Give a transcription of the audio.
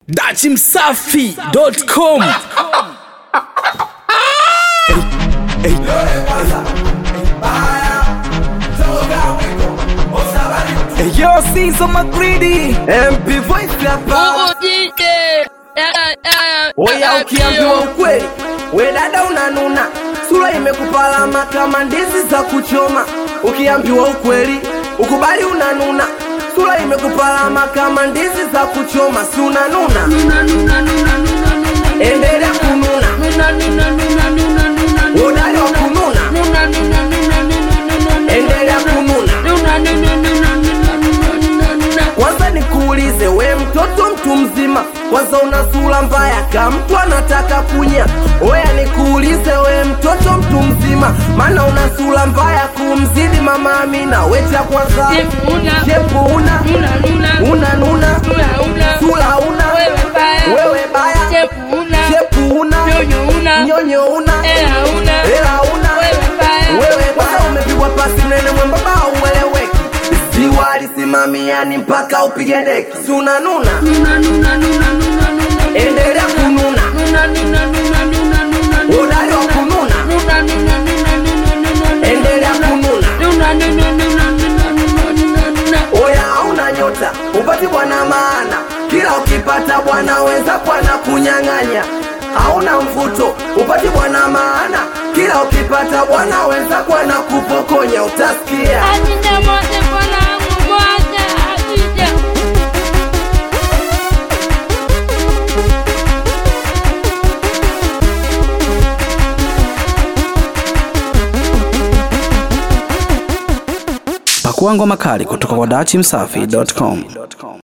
dachimsafi.com Yo, Caesar McGreedy MP Voice hapa Oya, ukiambiwa ukweli, we dada unanuna, sura imekupalama kama ndizi za kuchoma. Ukiambiwa ukweli, ukubali unanuna, sura imekupalama kama ndizi za kuchoma, si unanuna? Endelea kununa, udali wa kununa, endelea kununa. Kwanza nikuulize we mtoto mtu mzima, kwanza una sura mbaya kama mtu anataka kunya. Oya nikuulize we mtoto mtu mzima, maana una sura mbaya kumzidi mama Amina. We cha kwanza shepu una una nuna, sura una wewe baya, shepu una nyonyo una hela una wewe kwanza umepigwa pasi mnene mwembamba ueleweki ziwa lisimamiani mpaka upige deki si unanuna endelea kununa udali wa kununa endelea kununa oya hauna nyota upati bwana maana kila ukipata bwana weza bwana kunyang'anya hauna mvuto upati bwana maana kila ukipata bwana weza bwana kupokonya utasikia pakua ngoma kali kutoka kwa dachimsafi.com